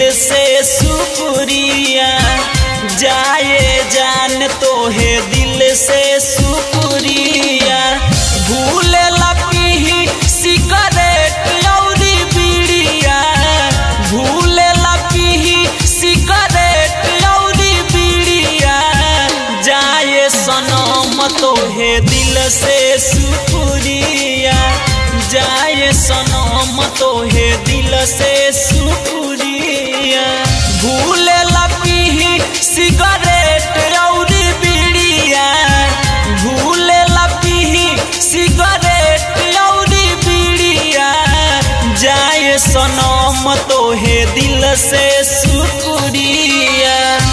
से शुक्रिया जाए जान तो है दिल से शुक्रिया भूल लपी सिगरेट औरी बीड़िया भूल लपी सिगरेट औरी बीड़िया जाए सनम तो है दिल से शुक्रिया जाए सनम तो है दिल से शुक्रिया भूल लपी सिगरेट औरी बीड़िया भूल लपी सिगरेट औरी बीड़िया जाए सनम तो है दिल से शुक्रिया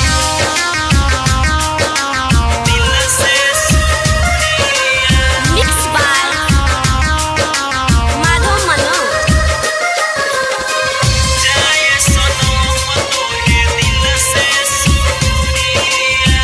दिल से Mixed by Madhav Manoj. जाए सनम तो है दिल से शुक्रिया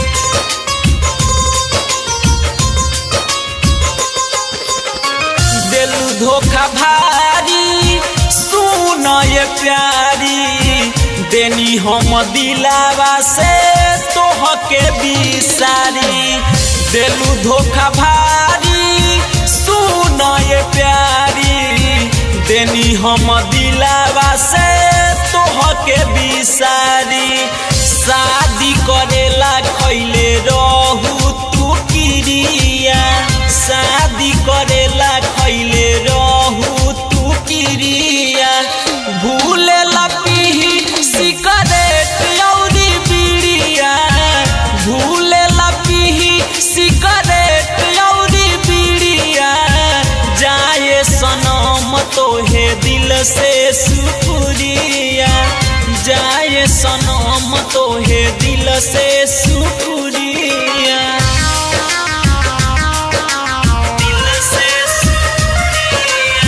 दिलू धोखा भारी सुन ये प्यारी देनी हम दिलावा से तोह के बिसारी दिलू धोखा भारी सुन ये प्यारी देनी हम दिलावा से तोह के बिसारी शादी करेला खैले रहू तू किरिया शादी करेला खैले रहू तू किरिया भूल लपी सिगरेट औरी बीड़िया भूल लपी सिगरेट औरी बीड़िया जाए सनम तो है दिल से शुक्रिया जाए सनम तो है दिल से शुक्रिया दिल से शुक्रिया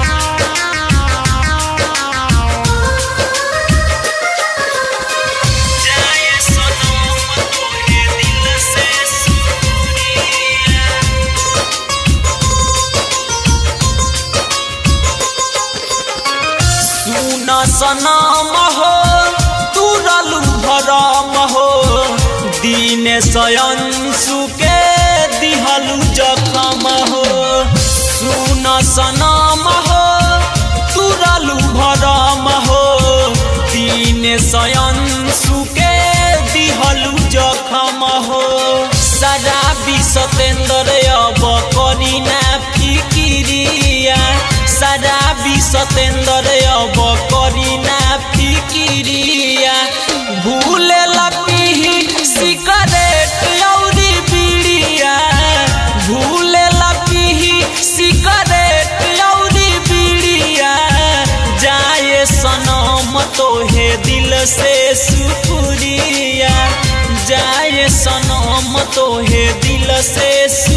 जाए सनम तो है दिल से शुक्रिया सुन सनम हो तुरलू भरम हो दीन सयंसु के दिहलू जखम हो सुन सनम हो तुरलू भरम हो दीन सयंसु के दिहलू जखम हो शराबी सतेंद्र अब करी ना फिकिरिया शराबी सतेंद्र अब करी ना फिकिरिया भूल लपी सिगरेट औरी बीड़िया भूल लपी सिगरेट औरी बीड़िया जाए सनम तो है दिल से शुक्रिया जाए सनम तो है दिल से